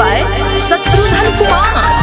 by Satrudhan Kumar.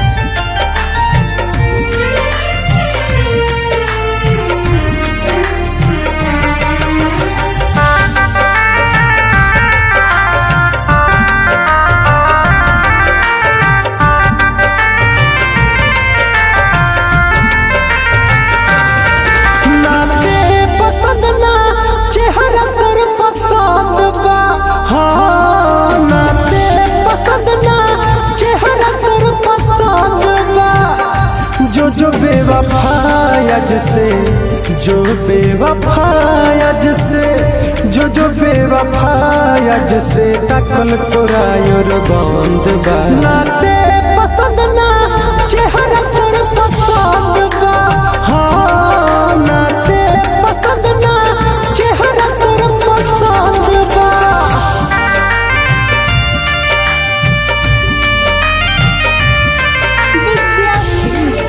नाते पसंद ना चेहरा कर पसंद बा हाँ नाते पसंद ना चेहरा कर पसंद बा जो जो बेवफायज से जो बेवफायज से जो जो बेवफायज से तकल तोरायर बंद बा नाते पसंद ना चेहरा कर पसंद बा हाँ नाते पसंद ना चेहरा कर पसंद बा दिव्या फिल्म्स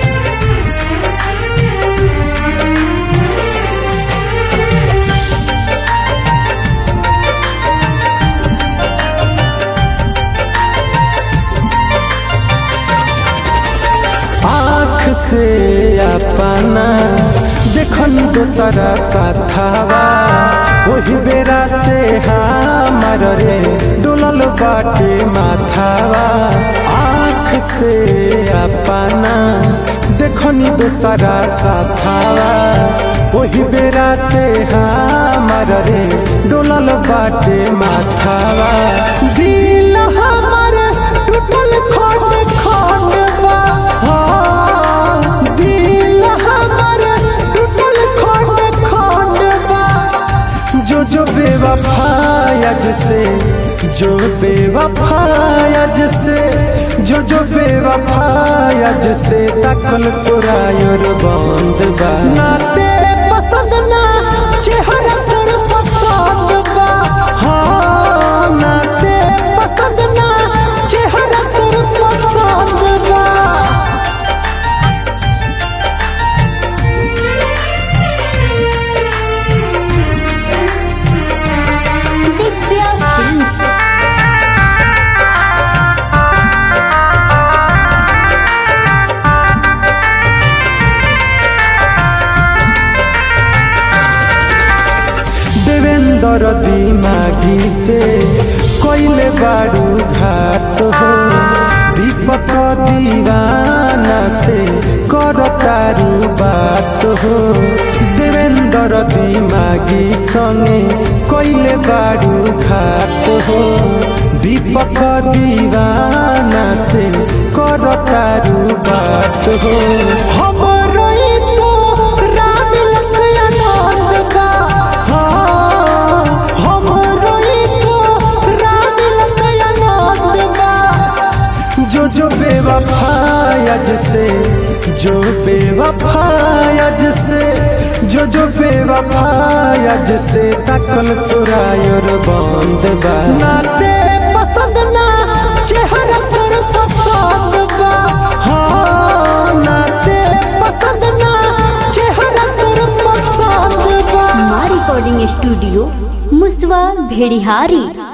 आँख से अपना देखन दोसरा साथावा वही बेरा से हमार रे डोलल बाटे माथावा आँख से अपना देखनी दोसरा साथावा वही बेरा से हमार रे डोलल बाटे माथावा दिल हमार टूटल खंड खंड बा हाँ, दिल हमार टूटल खंड खंड बा जो जो बेवफायज से जो बेवफायज से जो जो बेवफायज से तकल तोरायर बंद बा नाते पसंद ना चेहरा कर पसंद बा हाँ नाते पसंद ना चेहरा कर पसंद बा दिव्या फिल्म्स देवेंद्र दिमागी से कोइले बारू घाट हो दीपक दीवाना से कर तारू बात हो देवेंद्र दिमागी संगे कोइले बारू घाट हो दीपक दीवाना से कर तारू बात हो हम रोई तो राम लखनऊ बा हाँ, हम रोई तो राम लखनऊ बा जो जो बेवफायज से जो बेवफायज से जो जो बेवफायज से तकल तोरायर बंद बा नाते पसंद ना चेहरा कर पसंद बा हाँ नाते पसंद ना चेहरा कर पसंद बा माँ रिकॉर्डिंग स्टूडियो मुसवा भेड़िहारी